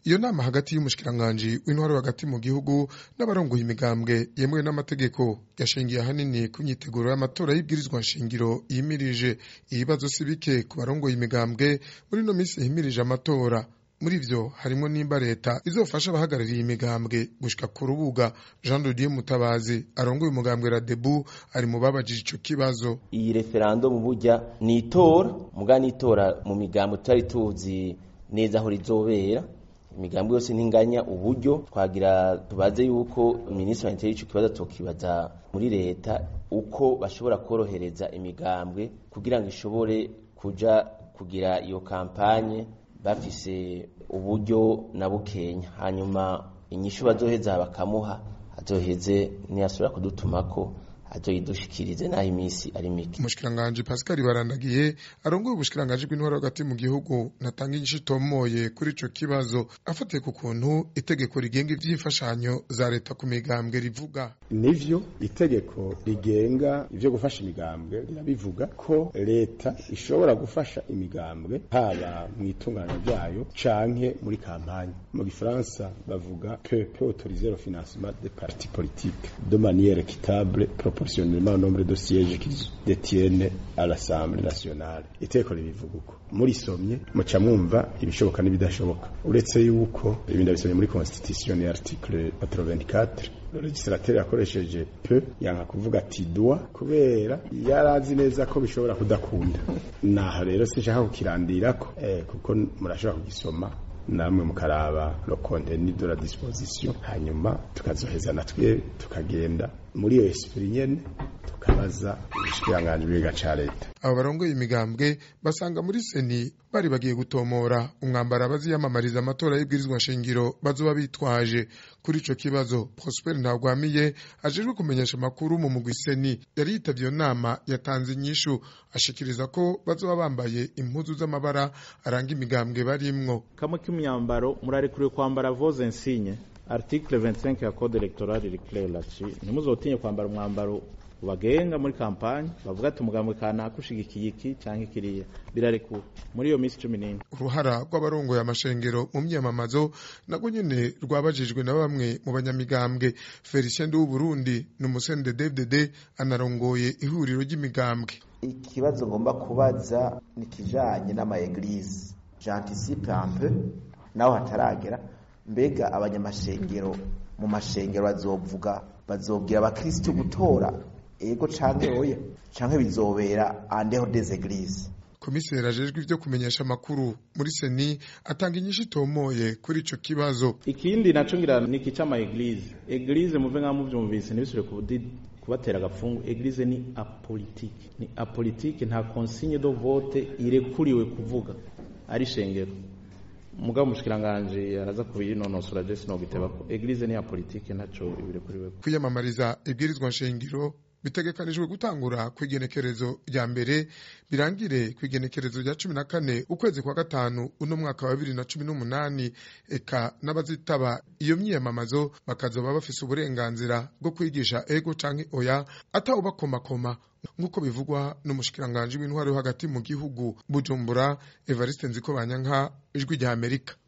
iyo nama hagati y'umushikiranganji w'intwaro hagati mu gihugu n'abarongoye imigambwe yemewe n'amategeko yashingiye ahanini ku myiteguro y'amatora y'ibwirizwa nshingiro yimirije ibibazo si bike ku barongoye imigambwe muri ino minsi yimirije amatora muri vyo harimo nimba leta izofasha abahagarariye imigambwe gushika ku rubuga Jean de Dieu Mutabazi arongoye umugambwe Radebu ari mu babajije ico kibazo iyi referendum burya ni itora muga ni itora mu migambwe tutari tuzi neza aho rizobera imigambi yose ntinganya uburyo twagira tubaze yuko minisitiri wa interi ico kibazo tokibaza muri leta uko bashobora korohereza imigambwe kugira ngo ishobore kuja kugira iyo kampanye bafise uburyo na bukenya hanyuma inyishu bazoheza bakamuha azoheze niyasubira kudutumako azoyidushikirize naho iminsi ari mike umushikiranganji Pascal Barandagiye arongoye ubushikiranganji bw'intwaro hagati mu gihugu natanga inyishu itomoye kuri ico kibazo afatiye ku kuntu itegeko rigenga ivy'imfashanyo za leta ku migambwe rivuga nivyo itegeko rigenga ivyo gufasha imigambwe rirabivuga ko leta ishobora gufasha imigambwe haba mu itunganya ryayo canke muri kampanye mu gifaransa bavuga que peut autoriser le financement des partis politiques de manière équitable proportionnellement au nombre de sièges qu'ils détiennent à l'Assemblée nationale itegeko ribivuga uko murisomye muca mwumva ibishoboka n'ibidashoboka uretse yuko ibindi bisomye muri constitution ni article 84 le legislateur yakoresheje peu yanka kuvuga ati doit kubera yarazi neza ko bishobora kudakunda naho rero sinshaka kukirandirako eh, kuko murashobora kugisoma namwe mukaraba le contenu de la disposition hanyuma tukazoheza natwe tukagenda muri iyo esprit nyene tukabaza ubushikiranganji bw'iga ca leta abo barongoye imigambwe basanga muri seni bari bagiye gutomora umwambaro abaziyamamariza amatora y'ibwirizwa nshingiro bazoba bitwaje kuri ico kibazo Prosper Ntagwamiye ajejwe kumenyesha amakuru mu mugwi seni yari yitavye iyo nama yatanze inyishu ashikiriza ko bazoba bambaye impuzu z'amabara aranga imigambwe barimwo kamwe k'imyambaro murarekuriwe kwambara voze insigne article 25 ya code electoral iri clair là-dessus ntimuzotinye kwambara umwambaro bagenga muri kampanye bavuga ati umugambwe kanaka ushigikiye iki cyangwa ikiriya birarekuwe muri iyo minsi cumi n'ine uruhara rw'abarongoye amashengero mu myamamazo nabwo nyene rwabajijwe na bamwe mu banyamigambwe Felicien de Burundi n'umusende DFDD anarongoye ihuriro ry'imigambwe ikibazo ngomba kubaza ni kijanye n'ama eglise j'anticipe un peu naho hataragera mbega abanyamashengero mu mashengero bazovuga bazobwira abakristo gutora ego canke oya canke bizobera andeho des eglises komiseri ajejwe ivyo kumenyesha amakuru muri seni atanga inyishu itomoye kuri ico kibazo ikindi naco ngira ni iki c'ama eglise eglise muve nka muvyumvise ntibisubire kubudi kubatera agapfungu eglise ni apolitike ni apolitike nta consigne de vote irekuriwe kuvuga ari shengero mugabo umushikiranganje araza kubinonosora je sinogiteba ko eglise ni ya politike ntaco ibirekuriwe kwiyamamariza ibwirizwa nshingiro bitegekanijwe gutangura kw'igenekerezo rya mbere birangire kw'igenekerezo rya cumi na kane ukwezi kwa gatanu uno mwaka wa bibiri na cumi n'umunani eka n'abazitaba iyo myiyamamazo bakazoba bafise uburenganzira bwo kwigisha ego canke oya atawubakomakoma nk'uko bivugwa n'umushikiranganji w'intwaro yo hagati mu gihugu bujumbura evariste nziko banyanka ijwi rya amerika